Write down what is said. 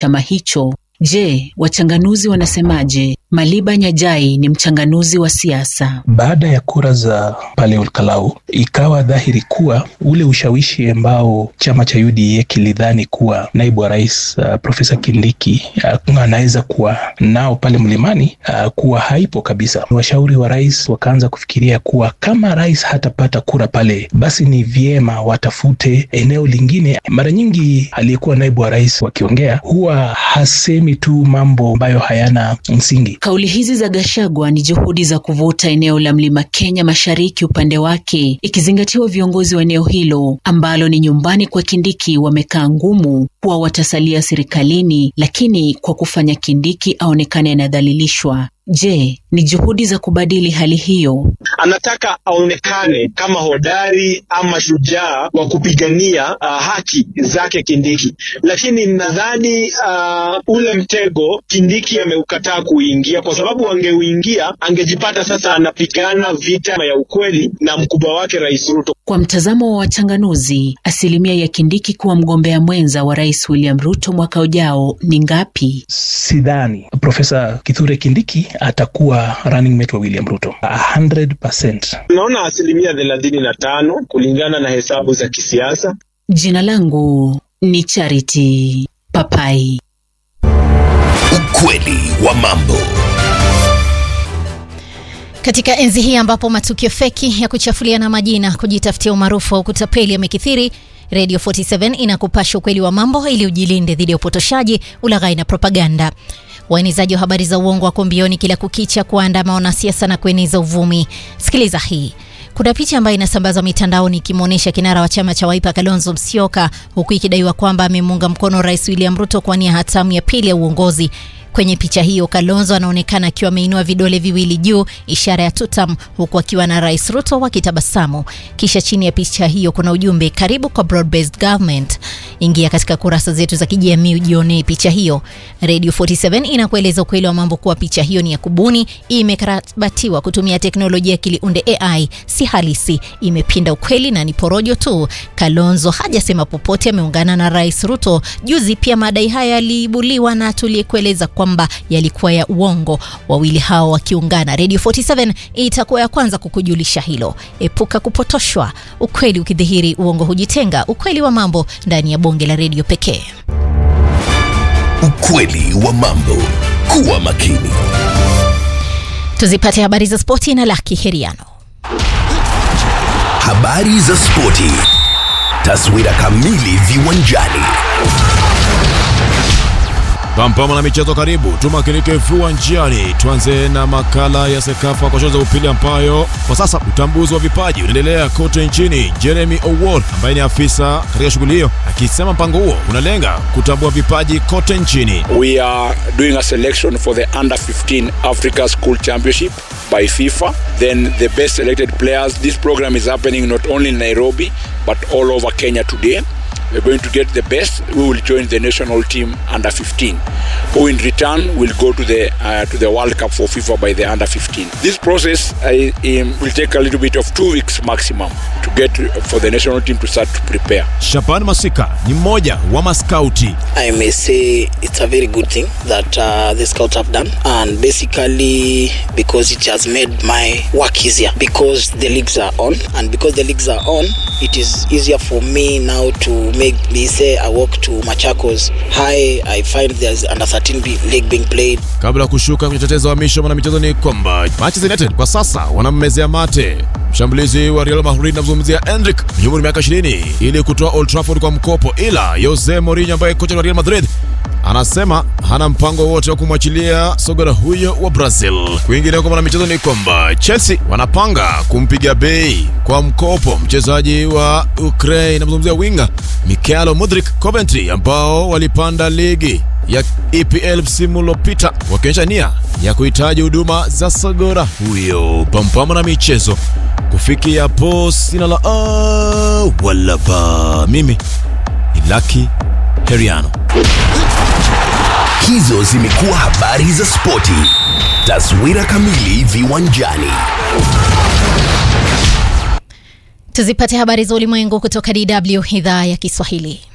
chama hicho. Je, wachanganuzi wanasemaje? Maliba Nyajai ni mchanganuzi wa siasa. Baada ya kura za pale Olkalau, ikawa dhahiri kuwa ule ushawishi ambao chama cha UDA kilidhani kuwa naibu wa rais uh, Profesa Kindiki uh, anaweza kuwa nao pale mlimani uh, kuwa haipo kabisa. Washauri wa rais wakaanza kufikiria kuwa kama rais hatapata kura pale, basi ni vyema watafute eneo lingine. Mara nyingi aliyekuwa naibu wa rais wakiongea huwa hasemi tu mambo ambayo hayana msingi. Kauli hizi za Gachagua ni juhudi za kuvuta eneo la Mlima Kenya Mashariki upande wake, ikizingatiwa viongozi wa eneo hilo ambalo ni nyumbani kwa Kindiki wamekaa ngumu kuwa watasalia serikalini, lakini kwa kufanya Kindiki aonekane anadhalilishwa. Je, ni juhudi za kubadili hali hiyo? Anataka aonekane kama hodari ama shujaa wa kupigania uh, haki zake Kindiki, lakini nadhani uh, ule mtego Kindiki ameukataa kuingia, kwa sababu angeuingia angejipata sasa anapigana vita ya ukweli na mkubwa wake Rais Ruto. Kwa mtazamo wa wachanganuzi, asilimia ya Kindiki kuwa mgombea mwenza wa Rais William Ruto mwaka ujao ni ngapi? Sidhani Profesa Kithure Kindiki atakuwa running mate wa William Ruto 100%. Naona asilimia thelathini na tano kulingana na hesabu za kisiasa. Jina langu ni Charity Papai. Ukweli wa mambo. Katika enzi hii ambapo matukio feki ya kuchafuliana majina, kujitafutia umaarufu au kutapeli yamekithiri, Radio 47 inakupasha ukweli wa mambo ili ujilinde dhidi ya upotoshaji, ulaghai na propaganda. Waenezaji wa habari za uongo wako mbioni kila kukicha kuandama wanasiasa na kueneza uvumi. Sikiliza hii. Kuna picha ambayo inasambazwa mitandaoni ikimwonyesha kinara wa chama cha Wiper Kalonzo Musyoka, huku ikidaiwa kwamba amemuunga mkono Rais William Ruto kuwania hatamu ya pili ya uongozi. Kwenye picha hiyo Kalonzo anaonekana akiwa ameinua vidole viwili juu, ishara ya tutam, huku akiwa na Rais Ruto wakitabasamu. Kisha chini ya picha hiyo kuna ujumbe, karibu kwa broad based government. Ingia katika kurasa zetu za kijamii ujionee picha hiyo. Radio 47 inakueleza ukweli wa mambo kuwa picha hiyo ni ya kubuni, imekarabatiwa kutumia teknolojia ya kiliunde AI, si halisi, imepinda ukweli na ni porojo tu. Kalonzo hajasema popote ameungana na Rais Ruto. Juzi pia madai haya yaliibuliwa na tuliyekueleza kwamba yalikuwa ya uongo, wawili hao wakiungana. Radio 47 itakuwa ya kwanza kukujulisha hilo. Epuka kupotoshwa, ukweli ukidhihiri, uongo hujitenga. Ukweli wa mambo ndani ya bonge la redio pekee. Ukweli wa mambo. Kuwa makini. Tuzipate habari za spoti na Laki Heriano. Habari za spoti. Taswira kamili viwanjani. Pampama na michezo karibu, tumakinike viwanjani. Tuanze na makala ya Sekafa kwa shule za upili ambayo kwa sasa utambuzi wa vipaji unaendelea kote nchini. Jeremy Owuor ambaye ni afisa katika shughuli hiyo akisema mpango huo unalenga kutambua vipaji kote nchini. We are doing a selection for the under 15 Africa School Championship by FIFA. Then the best selected players. This program is happening not only in Nairobi but all over Kenya today. We're going to get the best. We will join the national team under 15, who in return will go to the uh, to the World Cup for FIFA by the under 15. This process uh, um, will take a little bit of two weeks maximum to get for the national team to start to prepare. Shaban Masika ni mmoja wa maskauti. I may say it's a very good thing that uh, the scouts have done, and basically because it has made my work easier because the leagues are on, and because the leagues are on, it is easier for me now to make me say I walk to Machakos High, I find there's under 13 be- league being played. Kabla ya kushuka kwenye tetezi wa misho mwana michezo ni kwamba Manchester United kwa sasa wanammezea mate mshambulizi wa Real Madrid namzungumzia Endrick mwenye umri miaka 20 ili kutoa Old Trafford kwa mkopo, ila Jose Mourinho ambaye kocha wa Real Madrid anasema hana mpango wote wa kumwachilia sogora huyo wa Brazil. Kwingineko mwana michezo ni kwamba Chelsea wanapanga kumpiga bei kwa mkopo mchezaji wa Ukraine, namzungumzia winga Mikhailo Mudrik Coventry, ambao walipanda ligi ya EPL msimu uliopita wakionyesha nia ya kuhitaji huduma za sogora huyo. Pampama na michezo kufikia hapo, sina la a wala ba. Mimi ni Lucky Heriano. Hizo zimekuwa habari za spoti. Taswira kamili viwanjani. Tuzipate habari za ulimwengu kutoka DW idhaa ya Kiswahili.